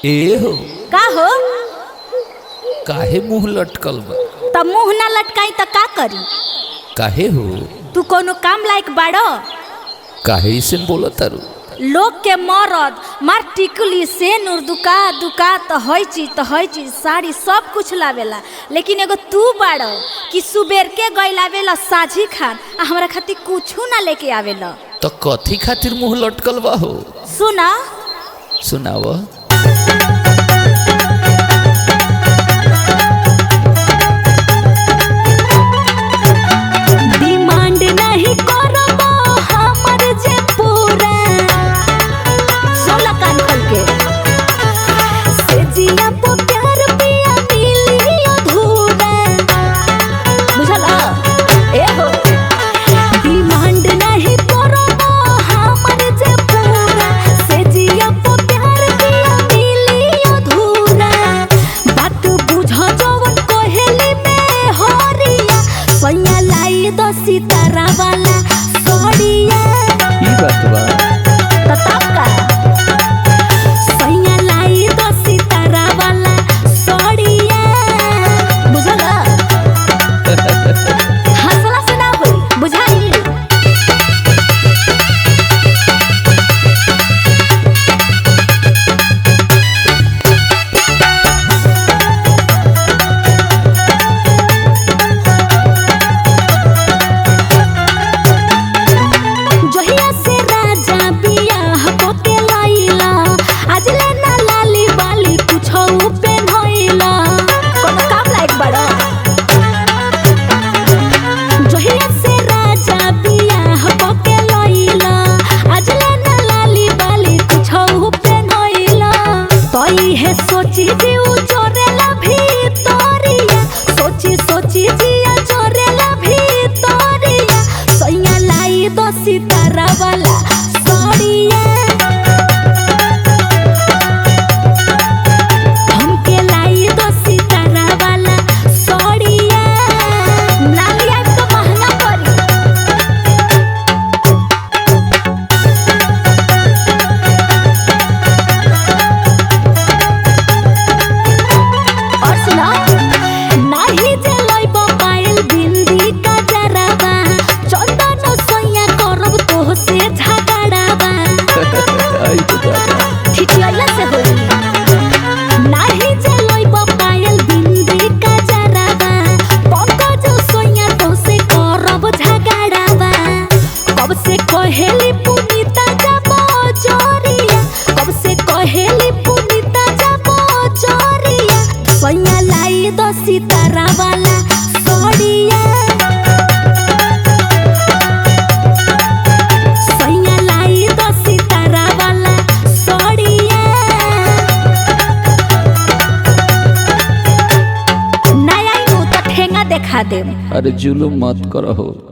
ए हो का हो काहे मुंह लटकल बा त मुंह ना लटकाई त का करी काहे हो तू कोनो काम लायक बाड़ो काहे ऐसे बोला तारू लोग के मरद मार टिकली से नूर दुका दुका त हई चीज त हई चीज साड़ी सब कुछ लावेला लेकिन एगो तू बाड़ो कि सुबेर के गई लावेला साझी खान आ हमरा खातिर कुछू ना लेके आवेला तो कथी खातिर मुंह लटकल बा हो सुना सुनाव डिमांड नहीं करबो हमर जे पूरा सोला कान खोल के से जिया पो प्यार पिया मिली अधूरा बुझल ए हो डिमांड नहीं करबो हमर जे पूरा से जिया पो प्यार पिया मिली अधूरा बात बुझ जवन कोहेली में होरिया सैया लाई दो सितारा वाला सोड़िया ई बात बा तब का सैया लाई दो सितारा वाला सोड़िया बुझल हंसला से ना होई बुझाई जहिया से राजा बियाह होके लइला आज ले ना लाली बाली कुछो पेन्हइला कोनो काम लायक बड़ा जहिया से राजा बियाह होके लइला आज ले ना लाली बाली कुछो पेन्हइला तई है सोची दिउ चोरेला भीतरिया सोची सोची जिया चोरेला भीतरिया सैया लाई दो सितारा वाला सड़िया हमके लाई दो सितारा वाला सड़िया नालिया तो महंगा पड़ी और सुना नाही जे लइब पायल बिंदी का जराबा चंदन सैया करब तोह से झगड़ाबा आई तो दादा ठिठियाला से होई नाही जे लइब पायल बिंदी का जराबा पंकज सैया तोह से करब झगड़ाबा कब से कहेली पुनीता जाबो चोरिया कब से कहेली पुनीता जाबो चोरिया सैया लाई दो सितारा वाला सोड़िया सैया लाई दो सितारा वाला सोड़िया नया नु तो ठेंगा देखा देम अरे जुलुम मत करो हो